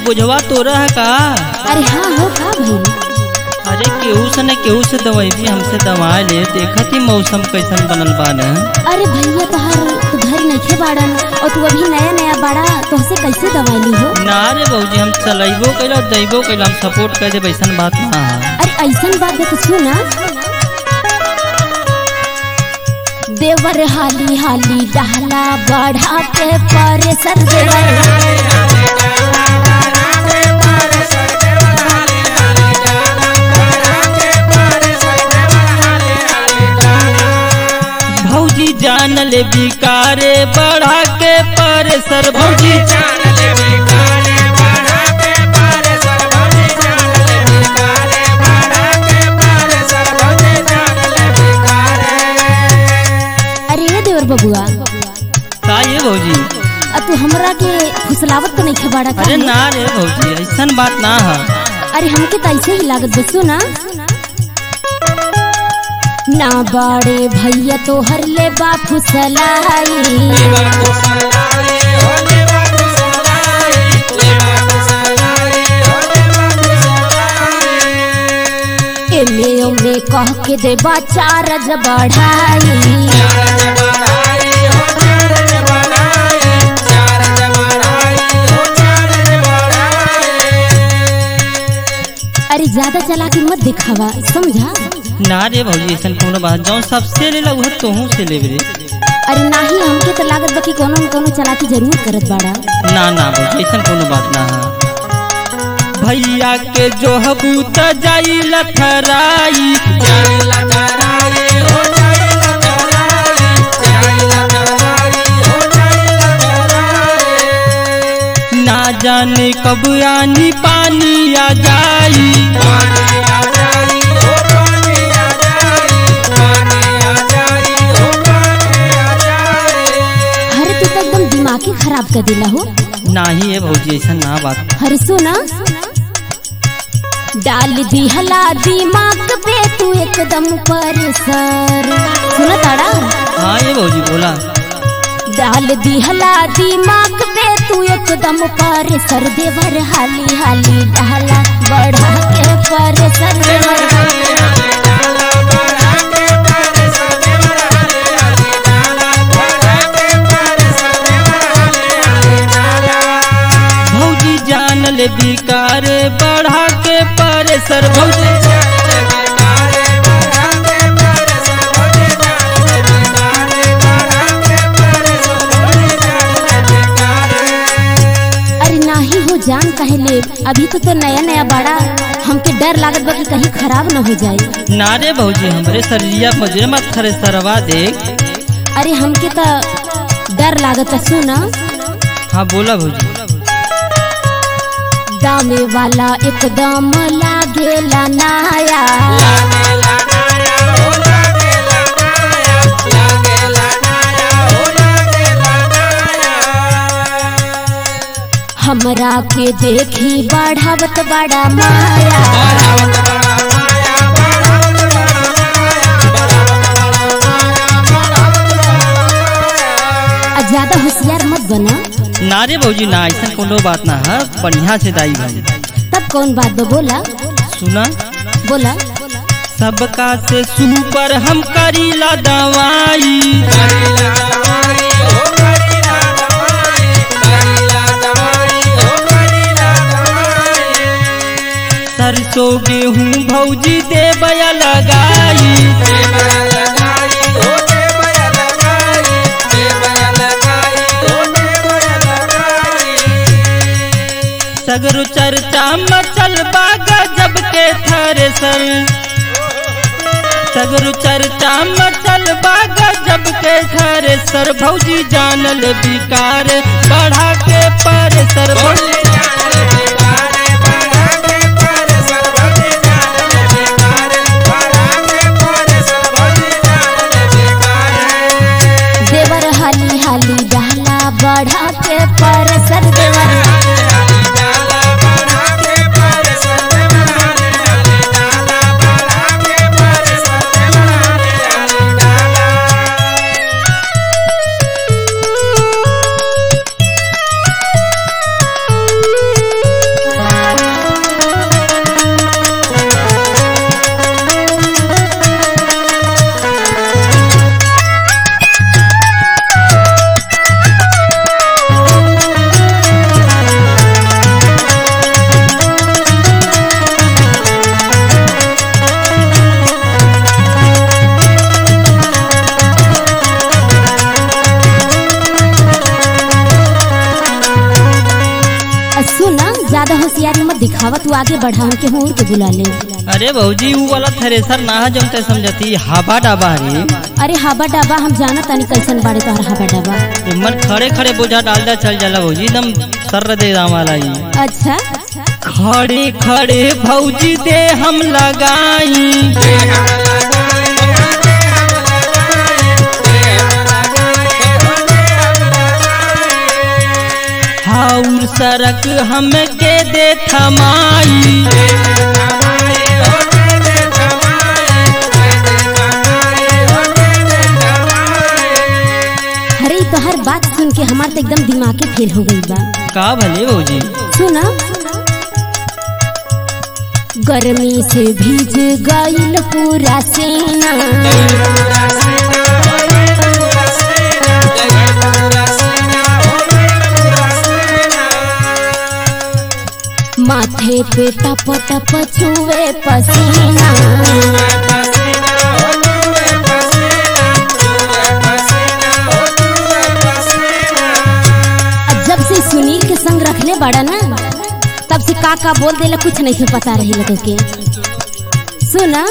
बुझवा तो रहा का अरे हाँ हो का भइल अरे केहू से न केहू से दवाई भी हमसे दवा ले देखत ही मौसम कैसन बनल बा न अरे भैया तोहार तू घर नइखे बाड़न और तू अभी नया नया बाड़ा तोहसे कैसे दवाई ली हो ना रे बहूजी हम चलैबो कैला दैबो कैला हम सपोर्ट कर दे वैसन बात ना है अरे ऐसन बात है कुछ ना देवर हाली हाली डहला बढ़ा के पर सर देवर भौजी जान ले बिकारे बढ़ा के पर सर भौजी अरे ये देवर बबुआ का ये भौजी अब तू हमरा के फुसलावत तो नहीं खबाड़ा अरे ना रे भौजी ऐसन बात ना है अरे हमके तो ऐसे ही लागत बसो ना ना बाड़े भैया तो हर ले बा फुसलाई एमे ओमे कह के देबा चार्ज बढ़ाई अरे ज्यादा चालाकी मत दिखावा समझा ना रे भौजी ऐसन कोनो बात जौन सबसे ले ला उहे तोहू से लेब रे अरे नाही हमके तो लागत बा कि कोनो न कोनो चालाकी जरूर करत बाड़ा ना ना भौजी ऐसन कोनो बात ना है भैया के जो हबूत जाई लथराई ना जाने कब आनी पानी आ जाई अरे तू तो एकदम दिमाग ही खराब कर दिला हो ना ही है भौजी ऐसा ना बात अरे सुना डाल दी हला दिमाग पे तू एकदम पर सर सुना ताड़ा हाँ ये भौजी बोला डाल दी हला दिमाग पे तू एकदम पर सर देवर हाली हाली डाला बढ़ा के पर सर देवर भौजी जान ले बिकारे बढ़ा के पर सर भौजी अरे नाही हो जान कहे ले अभी तो तो नया नया बड़ा हमके डर लागत बा कि कहीं खराब न हो जाए ना रे भौजी हमरे शरीरिया मजे मत खरे सरवा देख अरे हमके तो डर लागत है सुना हाँ बोला भौजी दामे वाला एकदम लागेला नाया हमरा के देखी बढ़ावत बड़ा माया आ ज्यादा होशियार मत बना ना रे भौजी ना ऐसा कोनो बात ना है बढ़िया से दाई भाई तब कौन बात बा बोला सुना बोला सबका से सुपर हम करीला दवाई सरसों गेहूँ भौजी देवया लगाई सगरु चर्चा मचल बा गजब के थ्रेसर सगरु चर्चा मचल बा गजब के थ्रेसर भौजी जानल बिकार बढ़ा के पर सर भौजी देवर हाली हाली डाला बढ़ा के पर सर देवर बढ़ावा तू आगे बढ़ा हमके होर के बुला ले अरे भौजी वो वाला थ्रेसर ना है जमते समझती हवा डाबा रे अरे हवा डाबा हम जाना तानी कैसन बाड़े तोहर हवा डाबा इमन खड़े खड़े बोझा डाल जा चल जाला भौजी एकदम सर दे दाम वाला ही अच्छा खड़े खड़े भौजी दे हम लगाई हाउर सड़क हमके दे थमाई अरे ई तोहर बात सुन के हमार तो एकदम दिमागे फेल हो गई बा का भले भौजी सुना गर्मी से भीज गईल पूरा सेना माथे पे टप टप छुए पसीना अब जब से सुनील के संग रखले बड़ा ना तब से का का बोल देला कुछ नहीं पता रही तो के सुना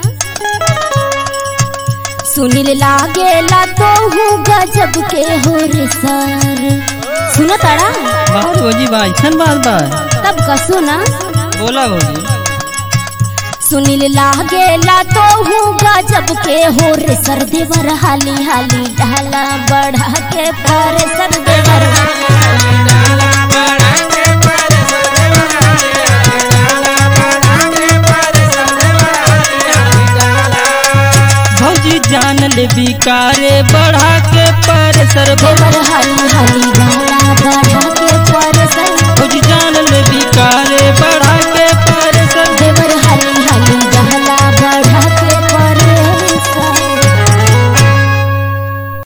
सुनील लागेला तो हूँ गजब के हो रे सर सुना ताड़ा बात भौजी बा ऐसन बात बा तब का सुना बोला भौजी सुनील लागेला तो हूँ गजब के हो रे सर देवर हाली हाली डाला बढ़ा के पर सर देवर भौजी जान ले बिकारे बढ़ा के पर सर देवर हाली हाली डाला बढ़ा